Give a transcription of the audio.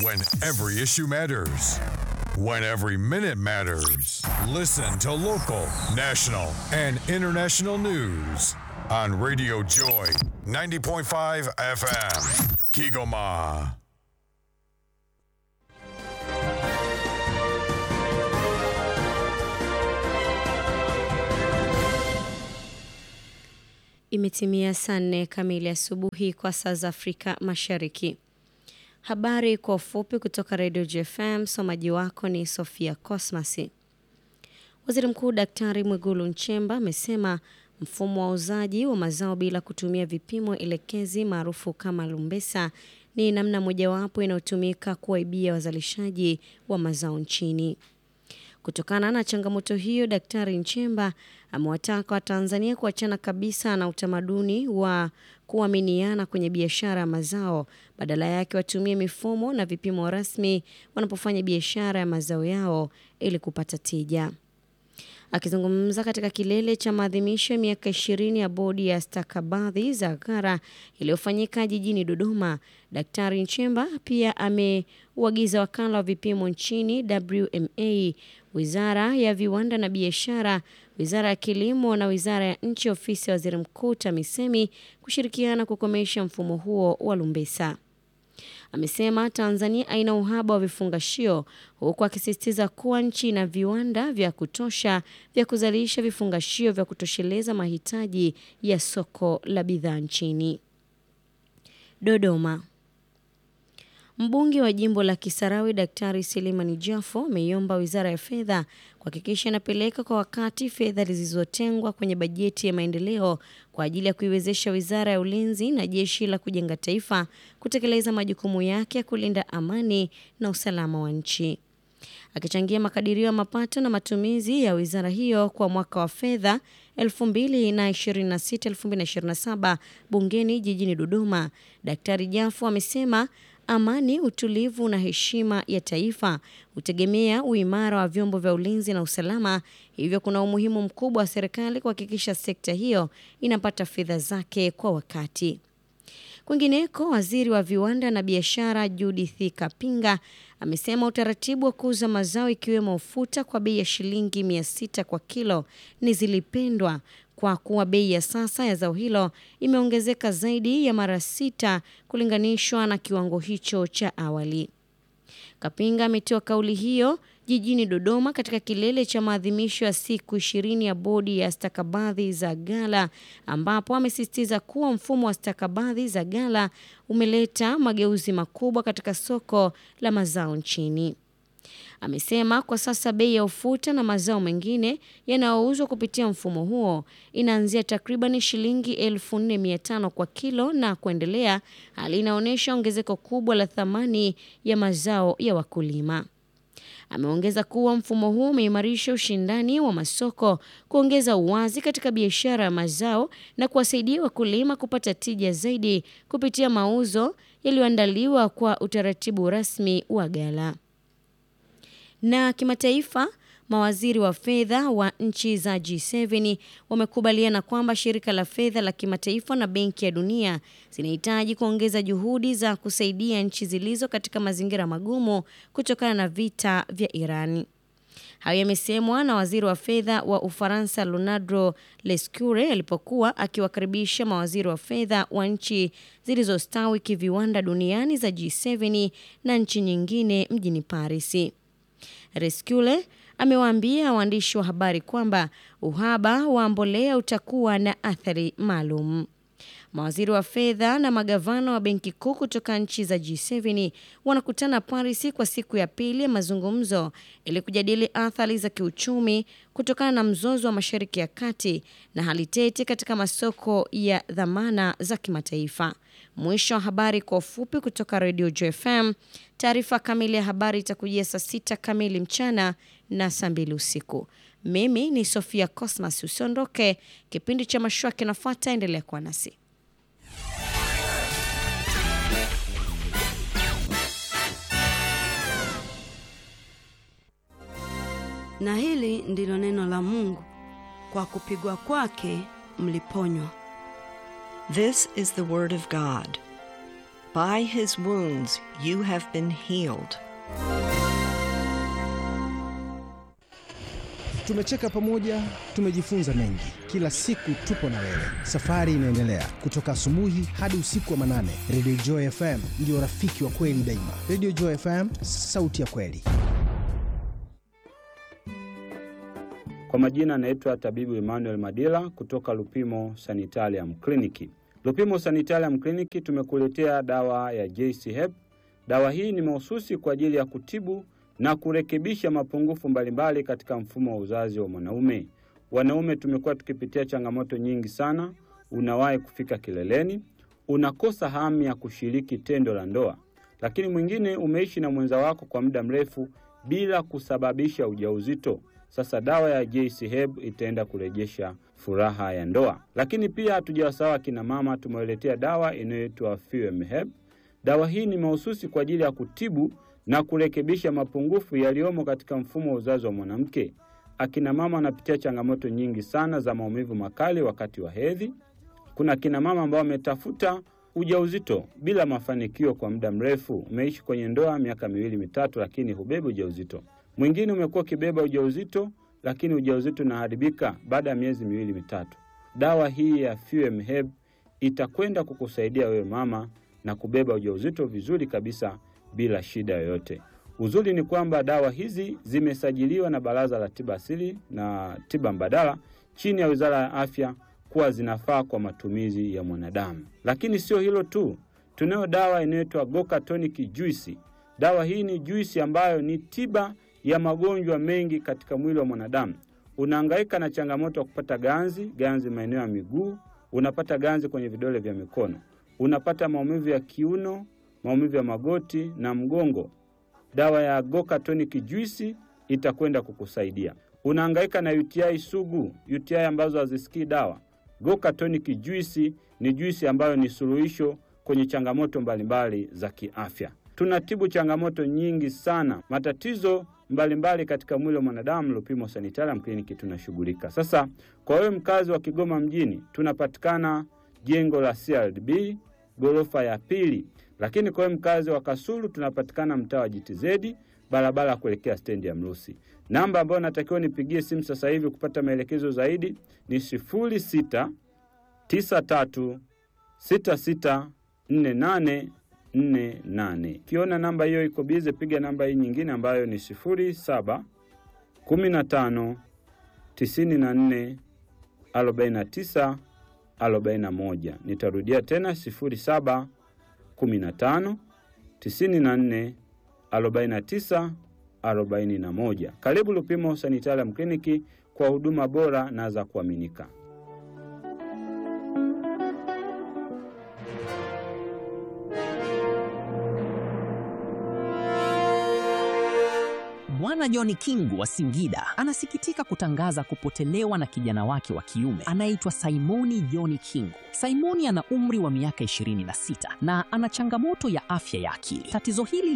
When every issue matters. When every minute matters. Listen to local, national, and international news on Radio Joy 90.5 FM. Kigoma. Imetimia saa nne kamili asubuhi kwa saa za Afrika Mashariki. Habari kwa ufupi kutoka Radio JFM. Msomaji wako ni Sofia Cosmasi. Waziri Mkuu Daktari Mwigulu Nchemba amesema mfumo wa uzaji wa mazao bila kutumia vipimo elekezi maarufu kama lumbesa ni namna mojawapo inayotumika kuwaibia wazalishaji wa mazao nchini. Kutokana na changamoto hiyo, Daktari Nchemba amewataka Watanzania kuachana kabisa na utamaduni wa kuaminiana kwenye biashara ya mazao, badala yake watumie mifumo na vipimo rasmi wanapofanya biashara ya mazao yao ili kupata tija. Akizungumza katika kilele cha maadhimisho ya miaka ishirini ya bodi ya stakabadhi za gara iliyofanyika jijini Dodoma, Daktari Nchemba pia ameuagiza wakala wa vipimo nchini WMA, wizara ya viwanda na biashara, wizara ya kilimo na wizara ya nchi ofisi ya waziri mkuu TAMISEMI kushirikiana kukomesha mfumo huo wa lumbesa. Amesema Tanzania haina uhaba wa vifungashio huku akisisitiza kuwa nchi ina viwanda vya kutosha vya kuzalisha vifungashio vya kutosheleza mahitaji ya soko la bidhaa nchini. Dodoma. Mbunge wa jimbo la Kisarawe Daktari Selemani Jafo ameiomba Wizara ya Fedha kuhakikisha inapeleka kwa wakati fedha zilizotengwa kwenye bajeti ya maendeleo kwa ajili ya kuiwezesha Wizara ya Ulinzi na Jeshi la Kujenga Taifa kutekeleza majukumu yake ya kulinda amani na usalama wa nchi. Akichangia makadirio ya mapato na matumizi ya wizara hiyo kwa mwaka wa fedha 2026-2027 bungeni jijini Dodoma, Daktari Jafo amesema amani, utulivu na heshima ya taifa hutegemea uimara wa vyombo vya ulinzi na usalama. Hivyo kuna umuhimu mkubwa wa serikali kuhakikisha sekta hiyo inapata fedha zake kwa wakati. Kwingineko, waziri wa viwanda na biashara Judith Kapinga amesema utaratibu wa kuuza mazao ikiwemo ufuta kwa bei ya shilingi mia sita kwa kilo ni zilipendwa kwa kuwa bei ya sasa ya zao hilo imeongezeka zaidi ya mara sita kulinganishwa na kiwango hicho cha awali. Kapinga ametoa kauli hiyo jijini Dodoma katika kilele cha maadhimisho ya siku ishirini ya bodi ya stakabadhi za ghala ambapo amesisitiza kuwa mfumo wa stakabadhi za ghala umeleta mageuzi makubwa katika soko la mazao nchini. Amesema kwa sasa bei ya ufuta na mazao mengine yanayouzwa kupitia mfumo huo inaanzia takriban shilingi 4500 kwa kilo na kuendelea, hali inaonyesha ongezeko kubwa la thamani ya mazao ya wakulima. Ameongeza kuwa mfumo huu umeimarisha ushindani wa masoko, kuongeza uwazi katika biashara ya mazao na kuwasaidia wakulima kupata tija zaidi kupitia mauzo yaliyoandaliwa kwa utaratibu rasmi wa ghala. Na kimataifa, mawaziri wa fedha wa nchi za G7 wamekubaliana kwamba shirika la fedha la kimataifa na Benki ya Dunia zinahitaji kuongeza juhudi za kusaidia nchi zilizo katika mazingira magumu kutokana na vita vya Irani. Hayo yamesemwa na waziri wa fedha wa Ufaransa Leonardo Lescure alipokuwa akiwakaribisha mawaziri wa fedha wa nchi zilizostawi kiviwanda duniani za G7 na nchi nyingine mjini Paris. Rescule amewaambia waandishi wa habari kwamba uhaba wa mbolea utakuwa na athari maalum. Mawaziri wa fedha na magavana wa benki kuu kutoka nchi za G7 wanakutana Paris kwa siku ya pili ya mazungumzo ili kujadili athari za kiuchumi kutokana na mzozo wa Mashariki ya Kati na hali tete katika masoko ya dhamana za kimataifa. Mwisho wa habari kwa ufupi kutoka Radio JFM. Taarifa kamili ya habari itakujia saa sita kamili mchana na saa mbili usiku. Mimi ni Sofia Cosmas. Usiondoke, kipindi cha mashua kinafuata. Endelea kuwa nasi. Na hili ndilo neno la Mungu, kwa kupigwa kwake mliponywa. This is the Word of God. By his wounds you have been healed. Tumecheka pamoja, tumejifunza mengi. Kila siku tupo na wewe, safari inaendelea kutoka asubuhi hadi usiku wa manane. Radio Joy FM ndio rafiki wa kweli daima. Radio Joy FM, sauti ya kweli. Kwa majina anaitwa tabibu Emmanuel Madila kutoka Lupimo Sanitarium Clinic. Lupimo Sanitarium Clinic tumekuletea dawa ya JC Hep. Dawa hii ni mahususi kwa ajili ya kutibu na kurekebisha mapungufu mbalimbali katika mfumo wa uzazi wa mwanaume. Wanaume tumekuwa tukipitia changamoto nyingi sana. Unawahi kufika kileleni, unakosa hamu ya kushiriki tendo la ndoa, lakini mwingine umeishi na mwenza wako kwa muda mrefu bila kusababisha ujauzito. Sasa dawa ya JC Heb itaenda kurejesha furaha ya ndoa. Lakini pia hatujawasahau akina mama, tumewaletea dawa inayoitwa Fuem Heb. Dawa hii ni mahususi kwa ajili ya kutibu na kurekebisha mapungufu yaliyomo katika mfumo wa uzazi wa mwanamke. Akina mama wanapitia changamoto nyingi sana za maumivu makali wakati wa hedhi. Kuna akina mama ambao wametafuta ujauzito bila mafanikio kwa muda mrefu. Umeishi kwenye ndoa miaka miwili mitatu, lakini hubebi ujauzito. Mwingine umekuwa ukibeba ujauzito, lakini ujauzito unaharibika baada ya miezi miwili mitatu. Dawa hii ya Fuem Heb itakwenda kukusaidia wewe mama na kubeba ujauzito vizuri kabisa bila shida yoyote. Uzuri ni kwamba dawa hizi zimesajiliwa na Baraza la Tiba Asili na Tiba Mbadala chini ya Wizara ya Afya kuwa zinafaa kwa matumizi ya mwanadamu. Lakini sio hilo tu, tunayo dawa inayoitwa Goka Tonic Juice. Dawa hii ni juisi ambayo ni tiba ya magonjwa mengi katika mwili wa mwanadamu. Unahangaika na changamoto ya kupata ganzi, ganzi maeneo ya miguu, unapata ganzi kwenye vidole vya mikono, unapata maumivu ya kiuno, maumivu ya magoti na mgongo. Dawa ya Goka Tonic Juice itakwenda kukusaidia. Unahangaika na UTI sugu, UTI ambazo hazisikii dawa. Goka Tonic Juice ni juisi ambayo ni suluhisho kwenye changamoto mbalimbali za kiafya. Tunatibu changamoto nyingi sana, matatizo mbalimbali mbali katika mwili wa mwanadamu. Lupimo Sanitarium Clinic tunashughulika. Sasa kwa wewe mkazi wa Kigoma mjini, tunapatikana jengo la CRDB ghorofa ya pili, lakini kwa wewe mkazi wa Kasulu tunapatikana mtaa wa JTZ barabara ya kuelekea stendi ya Mrusi. Namba ambayo natakiwa nipigie simu sasa hivi kupata maelekezo zaidi ni sifuri sita tisa tatu sita sita nne nane nne nane. Ukiona namba hiyo iko bize, piga namba hii nyingine ambayo ni sifuri saba kumi na tano tisini na nne arobaini na tisa arobaini na moja. Nitarudia tena sifuri saba kumi na tano tisini na nne arobaini na tisa arobaini na moja. Karibu Lupimo Sanitarium Kliniki kwa huduma bora na za kuaminika. Bwana John Kingu wa Singida anasikitika kutangaza kupotelewa na kijana wake wa kiume anayeitwa Simoni John Kingu. Simoni ana umri wa miaka 26 na ana changamoto ya afya ya akili. Tatizo hili